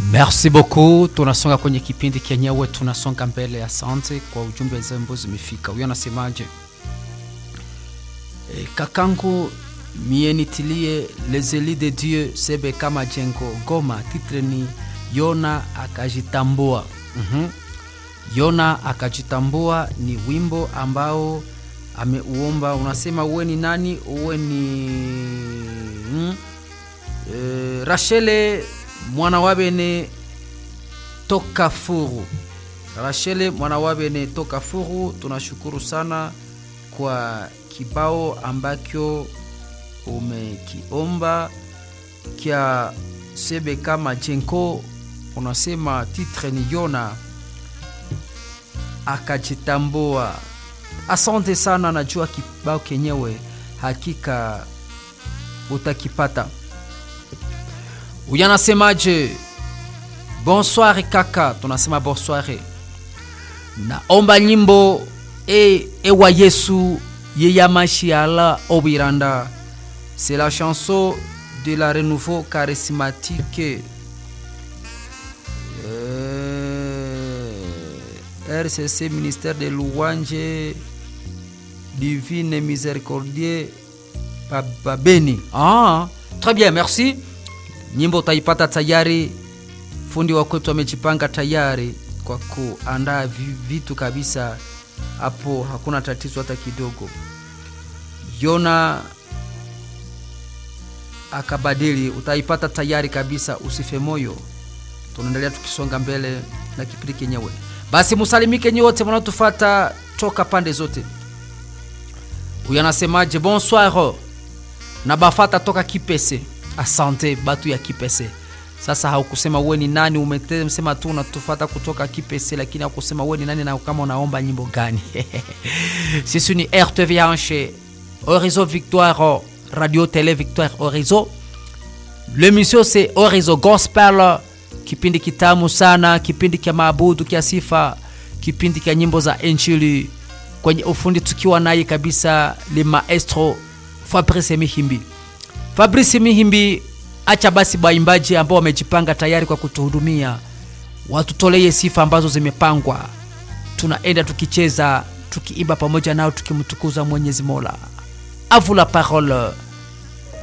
Merci beaucoup. Tunasonga kwenye kipindi kenyewe, tunasonga mbele. Asante kwa ujumbe zembo zimefika. Huyo anasemaje? E, kakangu mie nitilie les elis de Dieu sebe kama jengo Goma. Titre ni Yona akajitambua. mm-hmm. Yona akajitambua ni wimbo ambao ameuomba. Unasema uwe ni nani? Uwe ni mm? e, Rachele mwana wabene toka furu Rachele mwana wabene toka furu, tunashukuru sana kwa kibao ambacho umekiomba kya sebe kama jenko. Unasema titre ni Yona akajitambua. Asante sana, najua kibao kenyewe hakika utakipata. Huyu anasemaje? Bonsoir kaka, tunasema bonsoir. Naomba nyimbo e ewa Yesu yeyamashiala obiranda. C'est la chanson de la renouveau charismatique. Euh, RCC ministère de louange divine miséricordieux Babeni. Ah, très bien, merci. Nyimbo utaipata tayari, fundi wa kwetu amejipanga tayari kwa kuandaa vitu kabisa, hapo hakuna tatizo hata kidogo. Yona akabadili, utaipata tayari kabisa, usife moyo. Tunaendelea tukisonga mbele na kipindi kenyewe. Basi musalimike nyote mnaotufata toka pande zote. Huyu anasemaje? Bonsoir na bafata toka Kipese. Asante batu ya Kipese. Sasa haukusema uwe ni nani, umesema tu unatufata kutoka Kipese, lakini haukusema uwe ni nani na kama unaomba nyimbo gani. Sisi ni RTVH Horizon Victoire Radio Tele Victoire Horizon. L'émission c'est Horizon Gospel, kipindi kitamu sana, kipindi kya maabudu kya sifa, kipindi kya nyimbo za Injili, kwenye ufundi tukiwa naye kabisa le maestro Fabrice Mihimbi. Fabrice Mihimbi, acha basi baimbaji ambao wamejipanga tayari kwa kutuhudumia watutolee sifa ambazo zimepangwa. Tunaenda tukicheza tukiimba pamoja nao tukimtukuza Mwenyezi Mola. A vous la parole.